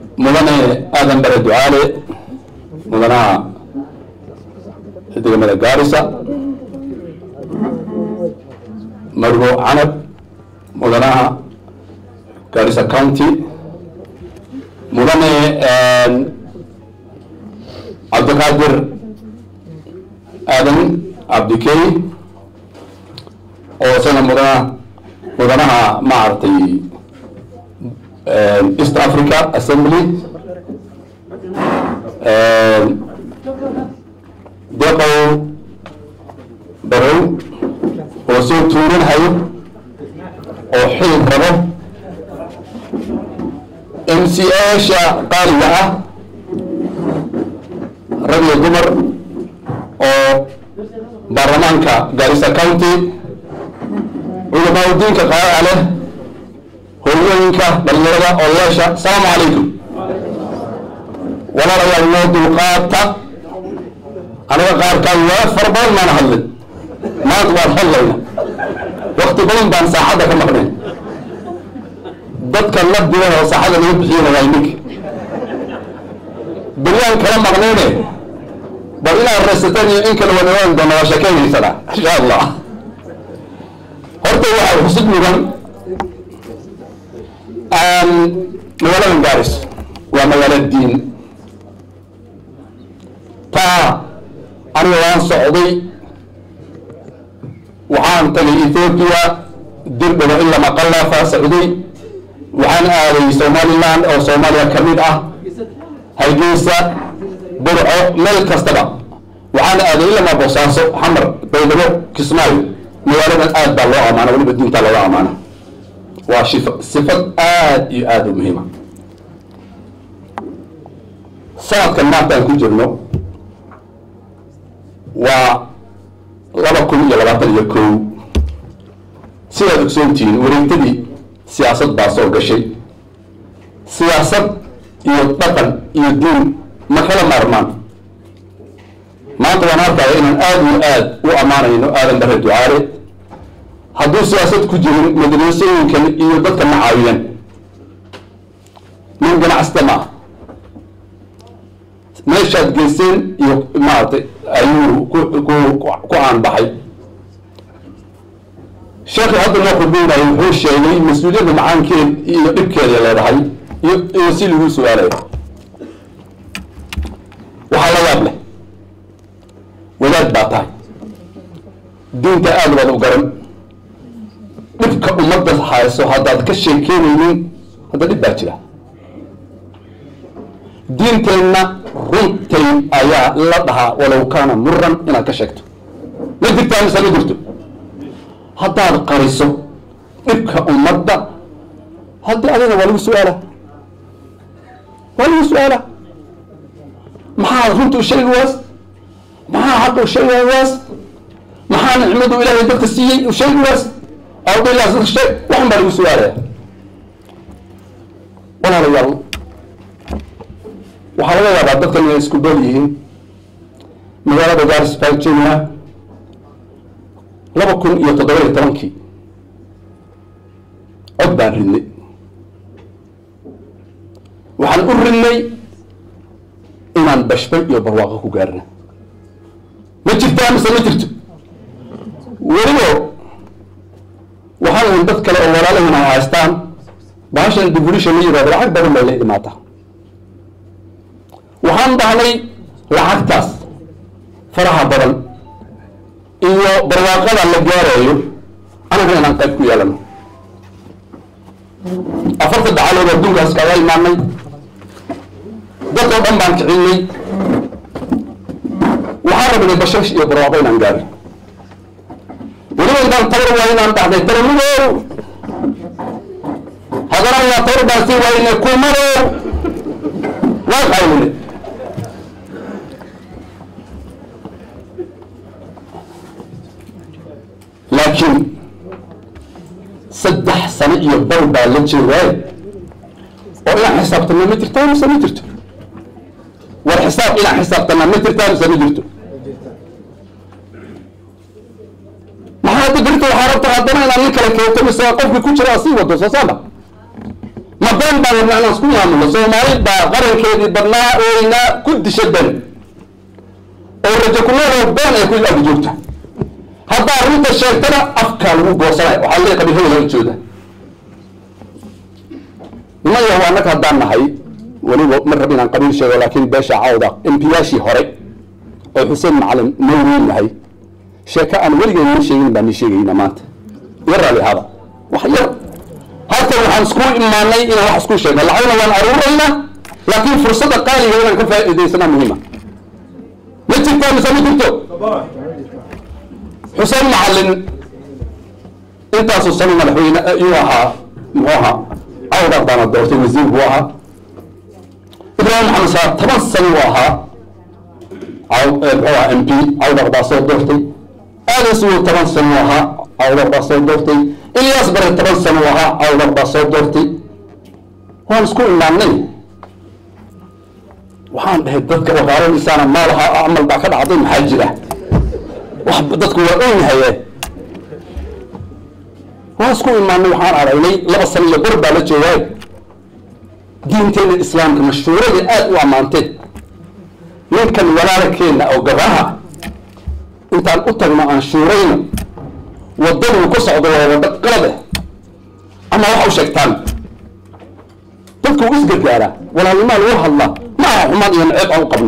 mudane aadan bare ducaale mudanaha degmada gaarisa margo canab mudanaha gaarisa county mudane cabdiqaadir aadan cabdikey oo isagana mudana mudanaha maaragtay east africa assembly deqow barow oo soo tuuranhayo oo xil rabo m c asha qaaliga ah rag iyo dumar oo baarlamaanka garissa county culamaauddiinka qaaca leh hooyooyinka dhalinyarada odayaasha asalaamu calaykum walaalayaal noo dulqaata aniga qaarkaan waa fara badan maana hadlin maanta waan hadlayna wakti badan baan saaxadda ka maqnayn dadka la dilan oo saaxadda laga bixiyana waa iminka beryaan kala maqnayne bal inaad raysateen iyo in kale wadawaan doona waa sheekeynaysanaa insha allah horta waxaa xusud mudan magaaladan gaaris waa magaalo diin taa aniga waan socday waxaan tagay ethoopia dirdhaba ilaa maqalafa socday waxaan aaday somaliland oo soomaaliya ka mid ah hargeysa burco meel kastaba waxaan aaday ilamaa boosaaso xamar baydhabo kismaayo magaaladan aad baa loo amaana weliba diintaa looga amaana waa shif sifad aad iyo aada u muhiima sanadkan maanta aan ku jirno waa laba kun iyo labaatan iyo kow sidaad ogsoontihiin wareegtadii siyaasad baa soo gashay siyaasad iyo dhaqan iyo diin ma kala maarmaan maanta waan arkaya inaan aada iyo aad u ammaanayno aadan bare ducaale hadduu siyaasad ku jirin madrasooyinkan iyo dadka ma caawiyan nin ganacsata ma ah meeshaad geyseen iyo maaragtay ayuu ku ku ku aanbaxay sheekhi hadda noo khudbeynayo wuxuu sheegay mas-uuliyadda macaankeed iyo dhibkeeda leedahay iyo iyo si lagu su-aalayo waxaa la yaab leh wadaad baa tahay diinta aada baad u garan dhibka ummadda hayso haddaad ka sheekeynaynin hadda dhib baa jira diinteenna runtay ayaa la dhahaa walow kaana muran inaad ka sheegto ma jirtaa mise ma jirto haddaad qariso dhibka ummadda haddii adiga waa lagu su-aala waa lagu su-aala maxaa runta u sheegi waas maxaa xaqa u sheegi waas maxaa nicmadu ilaahay dadka siiyey u sheegi waas awdailaas dadka sheeg waxan baa lagu su-aalaya walaalayaal waxaa laga yaabaa dadkan inay isku dool yihiin magaalada garis virginia laba kun iyo toddoba iyo tobankii cod baan ridnay waxaan u ridnay inaan bashbay iyo barwaaqo ku gaarna ma jirtaa mise ma jirto welibo waxaan ahayn dad kale oo walaalahina ay haystaan bahashan devolution la yirahdo lacag badan bay la imaataa waxaan dhahnay lacagtaas faraha badan iyo barwaaqada la gaarayo anaga inaan qayb ku yeelano afarta dacalood adduunkaas kaga imaanay dadoo dhan baan kicinay waxaan rabnay bashash iyo barwaaqo inaan gaaro weliba intaan tabar waa inaan dhahday taramidow haddana waa tabar baan sii waayne kumadow waan qaylina laakiin saddex sano iyo bal baa la jeedaay oo inaan xisaabtana ma jirtaa mise ma jirto war xisaab inaan xisaabtana ma jirtaa mise ma jirto maxaa ku jirta waxaa rabta haddana inaad nin kale keento mise qofki ku jira sii wado soo saama ma been baan wadnaa inaan isku maamulno soomaali baa qarankeedii badnaa weynaa ku disha ben oo rajo kuleedoo been ay ku ag joogta haddaa runta sheegtana afkaa lagu goosanaya waxaa leeyahay qabiilada laga jooda nimaya waa annaga haddaan nahay weliba ma rab inaan qabiil sheego laakiin beesha cawda embiyaashii hore oo xuseen macalin mawriin nahay sheeko aan weligeed ma sheegin baan ni sheegayna maanta iyo raali hada wax yar halkan waxaan isku imaanay inaan wax isku sheegno lacagna waan aruuraynaa laakiin fursadda qaaliga inaan ka faa'iidaysanaa muhiima ma jirtaa mise ma jirto xuseen macalin intaasuu sano madaxweyne iyuu ahaa muxuu ahaa cawdaq baana doortay wasiir buu ahaa ibraahim maxamed saa toban sano uu ahaa muxuu ahaa m p cawdaq baa soo doortay aadan sugo toban sano uu ahaa cawdaq baa soo doortay ilyaas bare toban sano uu ahaa cawdaq baa soo doortay waan isku imaanay waxaan dhahay dadka waqaaranaysaana maalaha camal baa ka dhacday maxaa jira wax dadku waa ogyahaye waan isku imaanay waxaan aragnay laba sano iyo bar baa la joogaay diinteena islaamka mashhuurada aada u ammaanteen ninkan walaalkeena oo gabaha intaan u tagno aan shuurayno wadaduu ku socdo waa wado qalad eh ama waxa u sheegtaan dadku u isgargaaraa walaalnimaa lagu hadlaa ma aha xumaan iyo naceeb aan u qabno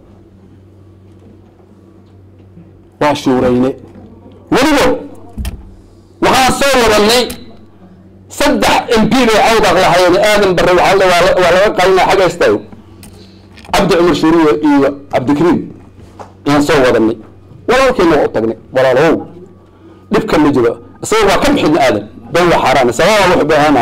waa shuurayne weliba waxaan soo wadanay saddex m p bay cawdaq lahayen aadan bare waa waa laga qalinaa xagga istaago cabdi cumar shuuriye iyo cabdikariim ayaan soo wadanay walaalkeena waa u tagnay walaalow dhibka ma jiro isaga waa ka bixina aadan ben waa xaaraan sababa wuxuu baahana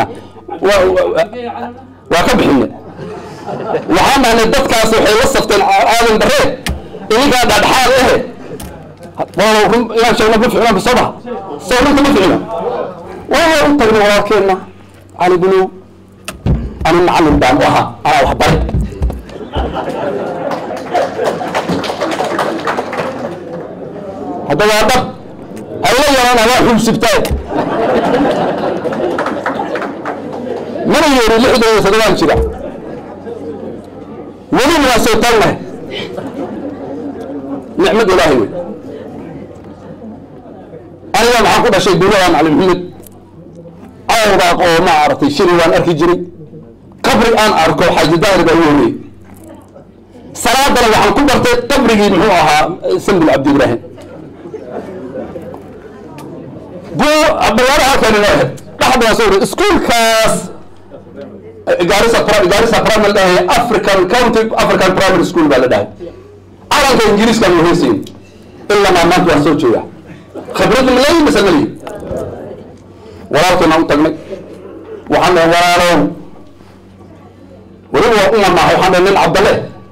waa ka bixina waxaan dhahnay dadkaas waxay la safteen aadan bare ininkaa dhadhaxaad ehe inaan sheegno ma ficna soo ma soo runta ma ficna waa u tagnay walaalkeenna cali bunow ani macallin baan u ahaa anaa wax baray hadda waa dhab hayla yaraan adaa xubsibtaay mana yeeri lixdan iyo todobaan jira welina waa soo taagnahay nicmad ilaahay wey aniga maxaan ku dhashay duuladan cali maxamed cawdaaq oo ma aragtay shiri waan arki jiray qabri aan arko xaaji daahir baa ugu horreeyey salaadana waxaan ku bartay qabrigii muxuu ahaa sambil cabdi ibraahim bu balaara halkan inoo ahayd dhaxda soo wari iskuolkaas gaarisa gaarisa primary dhahay african county african primary school baa la dhahay calanka ingiriiska ma heysayin ilaa maamaanta waan soo joogaa khibrad malay mise mali walaalkeena u tagnay waxaan dhahay walaalow weliba waa uma maaha waxaan dhahay nin cabdalle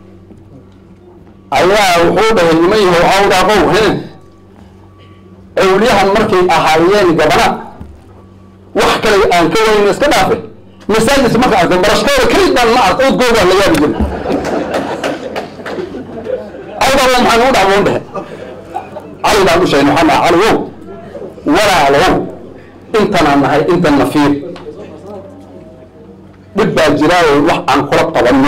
ayaa wuxuu dhahay niman yahow awdaaqow he awliyahan markay ahaayeen gabana wax kale aan ka wayna iska dhaafe masaajidka marka arko barashkooda kelid baan ma ark odgoogaan la yaabi jiray awdaaqo maxaan ugu dhacmoon dhehe cali baan u sheegnay waxaan dhaha cali wow walaalow intanaan nahay intan na fiir dhib baa jiraayo wax aan kula qabanno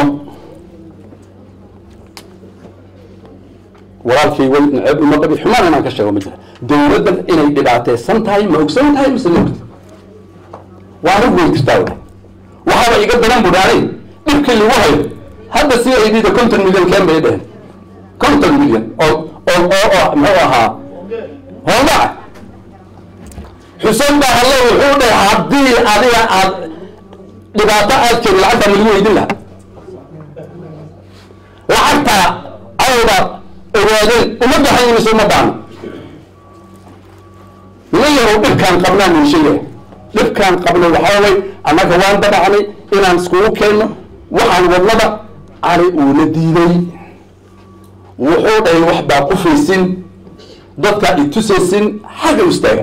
walaalkay way naceeb uma qabi xumaan inaan ka sheego ma jira dowladdan inay dhibaataysan tahay ma ogsan tahay mise ma ogta waa arrin way jirtaa wa waxaaba iga daran budhaanay dhibkii lagu hayo hadda si ay dhida konton milyan keen bay dheheen konton milyan oo oo oo oo muxuu ahaa hoolmaca xuseen baa halle wuxuu dhahay haddii adiga aad dhibaato aad keeni lacagtaa ma lagu weydin lahaa lacagta awda ogaadeen uma baxayn mise uma baano niman yahow dhibkaan qabnaa nin sheegaya dhibkaan qabno waxaa way annaga waan dabacnay inaan iskugu keenno waxaan wadnada cali uu la diiday wuxuu dhahay wax baa qufaysin dadkaa itusaysin xagga u istaaga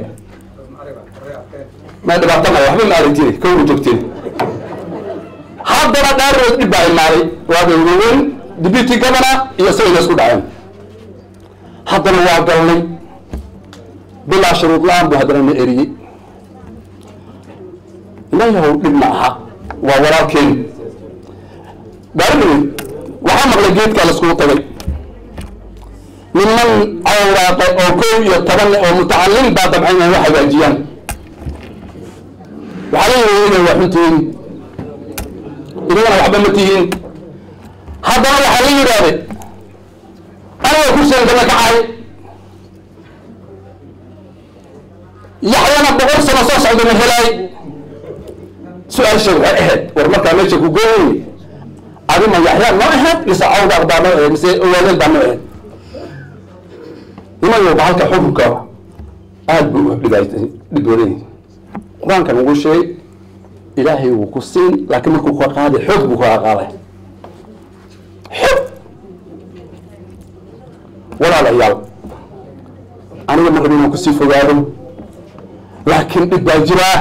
ma dhibaato maya waxba ma aragtine kowna joogteen haddana dhaarood dhib baa imaaday waa dawlaweyn deputy governor iyo isagayna isku dhaceen haddana waa galnay bilaa shuruud la-aan buu haddana na eriyey iman yahow dhib ma aha waa walaalkeen gaarimayn waxaa maqlay geedkaa laiskugu tagay niman cawraaqay oo kow iyo toban oo mutacalin baa dabcan inay wax hagaajiyaan waxaa la yidhi inay waa xuntihiin inagana waxba ma tihiin haddana waxaa la yidhaahday aniga kursigan kala kacay yaxyana boqol sano soo socda ma helaay su-aasha waxay ahayd war markaa meesha ku gooyay adima yaxyaa noo ahayd mise cawdaaq baa noo ahayd mise owaadeen baa noo ahayd nimayo bahalka xukunka aada buu u dhibaatay dhib badan yahay qur-aankan ugu sheegay ilaahay wuu ku siin laakiin markuu ka qaaday xoog buu kaga qaaday xoog walaalayaal aniga ma rabin inaan kusii fogaado laakiin dhib baa jiraa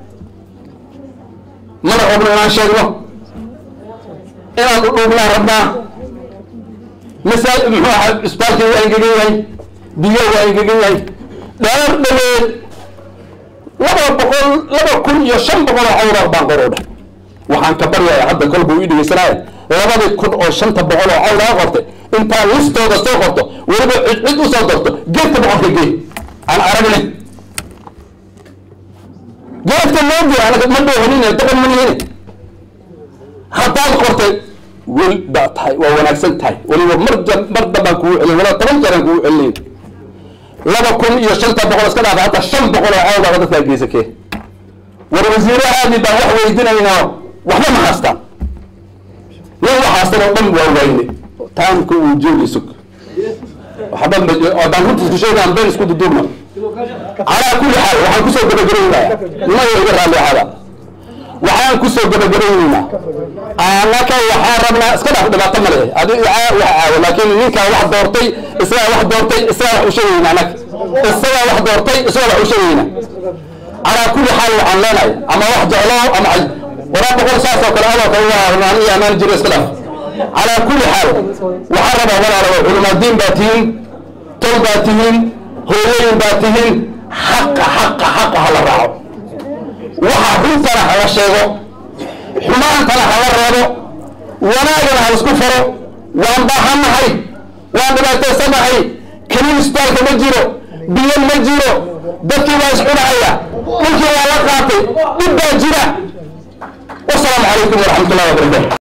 mana rabno inaan sheegno inaan udhuubnaa rabnaa masaa muxuu ahaa isbaalkii waa engegan yahay biyo waa engegan yahay dheer dhaweed laba boqol laba kun iyo shan boqol oo cawraaq baan qorowdha waxaan ka baryaya hadda kolbuu ii dhegeysanaya labadii kun oo shanta boqol oo cawraaq qortay intaa listooda soo qorto weliba cid cid usoo dorto geedka boqolka gee aan aragne geedka loo gee anaga ma dhoohanine doqon ma nihine haddaad qortay wel baa tahay waa wanaagsan tahay weliba mar mar dambaan kugu celin wala toban jeeraan kugu celinayn laba kun iyo shanta boqol iska dhaafa hataa shan boqol oo cawdaaba dadkaa geysakee war wasiirahaadii baan wax weydinaynaa waxba ma haastaan nin wax haastan oo dhan waa wayne taamka uu joogi sug waxba baan runta isku sheegaan been isku duduubna calaa kulli xaal waxaan kusoo gabagabaynayaa nimayo iga raalli ahaada waxaan kusoo gabagabaynaynaa anaka waxaa rabnaa iska dhaaf dhibaato male adi wax caawo laakiin ninkaa wax doortay isagaa wax doortay isagaa wax ushegayna anaka isagaa wax doortay isagaa wax ushegayna calaa kulli xaal waxaan leenahay ama wax jeclo ama ay waraa boqol saas oo kale adoo kale waa rumaan iyo amaan jiro iska dhaaf calaa kulli xaal waxaan rabaa walaalayo culimaadiin baa tihiin tol baa tihiin hooyooyin baa tihiin xaqa xaqa xaqa hala raaco waxa runtana hala sheego xumaantana hala reebo wanaagana ha isku faro waan baahannahay waan dhibaataysanahay kaniin isbitaalka ma jiro biyo ma jiro dadkii waa iscunahaya dhulkii waa la qaatay dhib baa jira wasalaamu calaykum waraxmat ullahi wabarakatu